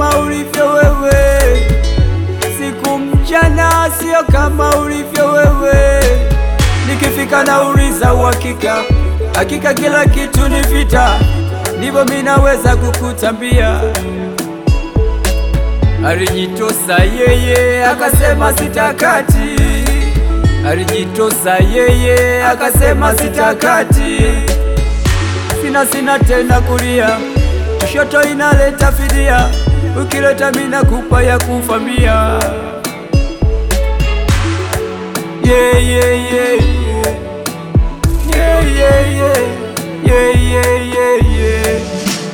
kama ulivyo wewe, siku mchana sio kama ulivyo wewe. Nikifika nauliza uhakika, hakika kila kitu ni vita, ndivyo mimi naweza kukutambia. Alijitosa yeye akasema sitakati, alijitosa yeye akasema sitakati. Sina sina tena kulia, kushoto inaleta fidia, ukileta mina kupa ya kufamia. Yeah, yeah, yeah, yeah. Yeah, yeah, yeah. Yeah, yeah, yeah, yeah.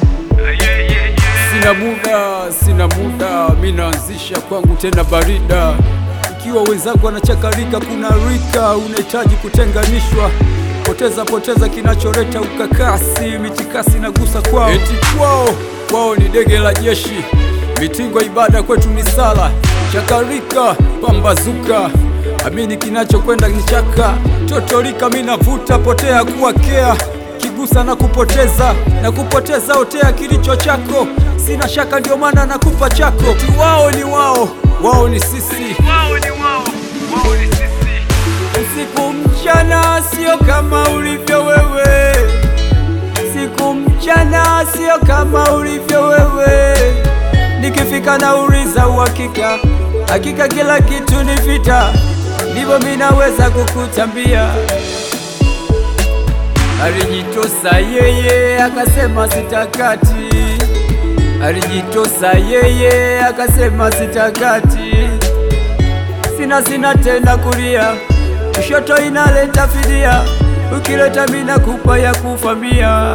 Sina muda, sina muda, mi naanzisha kwangu tena barida. Ikiwa wenzangu wanachakarika, kuna rika unahitaji kutenganishwa. Poteza poteza kinacholeta ukakasi, mitikasi nagusa kwao, eti kwao kwao ni dege la jeshi, mitingo ibada kwetu ni sala. Chakarika pambazuka, amini kinachokwenda ni chaka. Totolika mi navuta, potea kuwa kea kigusa na kupoteza na kupoteza otea kilicho chako, sina shaka, ndio maana nakupa chako. Eti wao ni wao, wao ni sisi. Usiku mchana sio kama ulivyo wewe, siku mchana sio kama ulivyo wewe. Nikifika nauliza uhakika, hakika kila kitu ni vita, ndivyo mimi naweza kukutambia. Alijitosa yeye akasema sitakati, alijitosa yeye akasema sitakati. Sina sina tena kulia, kushoto inaleta fidia, ukileta mina kupa ya kufamia.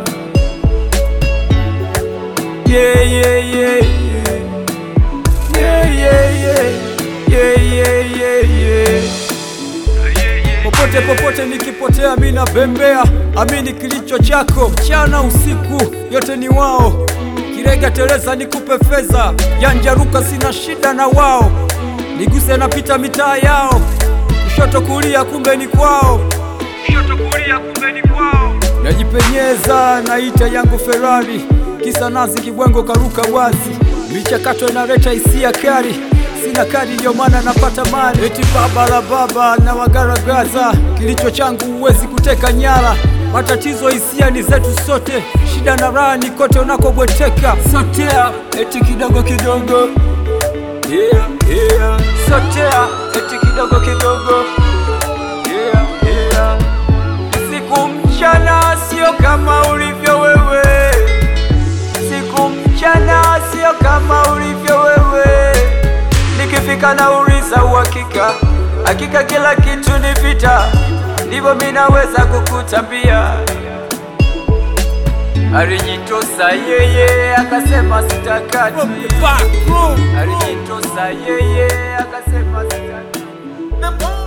Yeah, yeah, yeah, yeah. Yeah, yeah, yeah. Yeah, yeah, yeah, yeah. Popote popote nikipotea, mi nabembea, amini kilicho chako. Mchana usiku, yote ni wao. Kirega teleza, nikupe fedha, yanjaruka, sina shida na wao. Niguse napita mitaa yao, kushoto kulia, kumbe ni kwao. Kushoto kulia, kumbe ni kwao. Najipenyeza, naita yangu Ferrari, kisa nazi kibwengo karuka wazi, michakato inaleta hisia kali sina kadi ndio maana napata mali. Eti baba la baba na wagaragaza, kilicho changu huwezi kuteka nyara. Matatizo hisia ni zetu sote, shida na raha ni kote unakobweteka. Sotea eti kidogo kidogo, yeah, yeah. Sotea eti kidogo kidogo, yeah, yeah. Siku mchana sio kama ulivyo wewe, siku mchana sio kama ulivyo wewe. Nikifika nauliza uhakika, hakika kila kitu ni vita, ndivyo mimi naweza kukutambia. Alijitosa yeye akasema sitakati, alijitosa yeye akasema sitakati.